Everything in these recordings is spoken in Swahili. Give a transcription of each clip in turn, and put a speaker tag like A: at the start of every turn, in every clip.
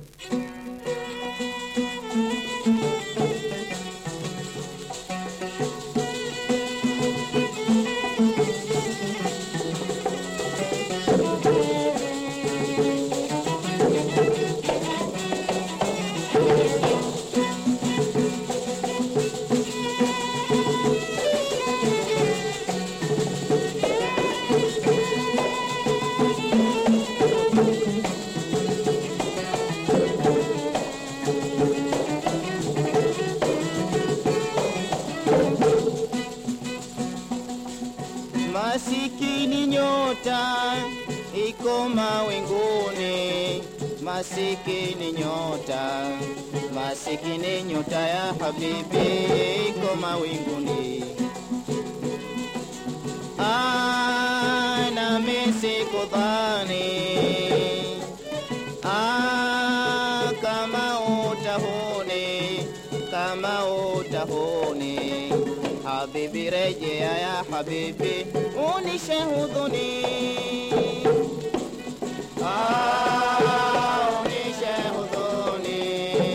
A: Masikini nyota iko mawinguni, masikini nyota, masikini nyota ya habibi iko mawinguni. Ah, nami sikudhani ah, kama utahuni, kama utahuni Habibi rejea ya habibi, unishe hudhuni. Ah, unishe hudhuni.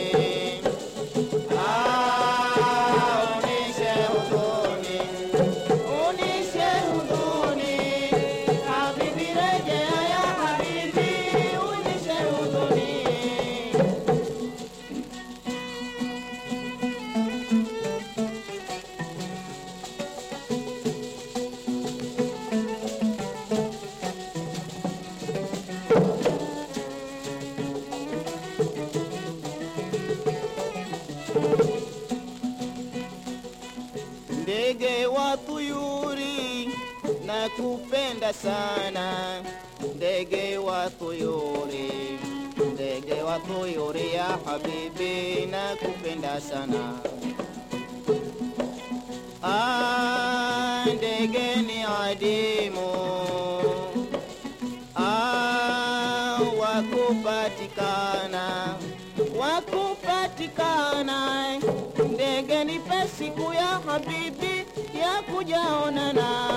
A: Ah, unishe hudhuni. Unishe hudhuni. Habibi rejea ya habibi, unishe hudhuni. Ndege wa tuyuri na kupenda sana, ndege wa tuyuri, ndege wa tuyuri ya habibi na kupenda sana. Ah, ndege ni adimu ah, wakupatikana wakupatikana ndege nipe siku ya habibi ya kujaonana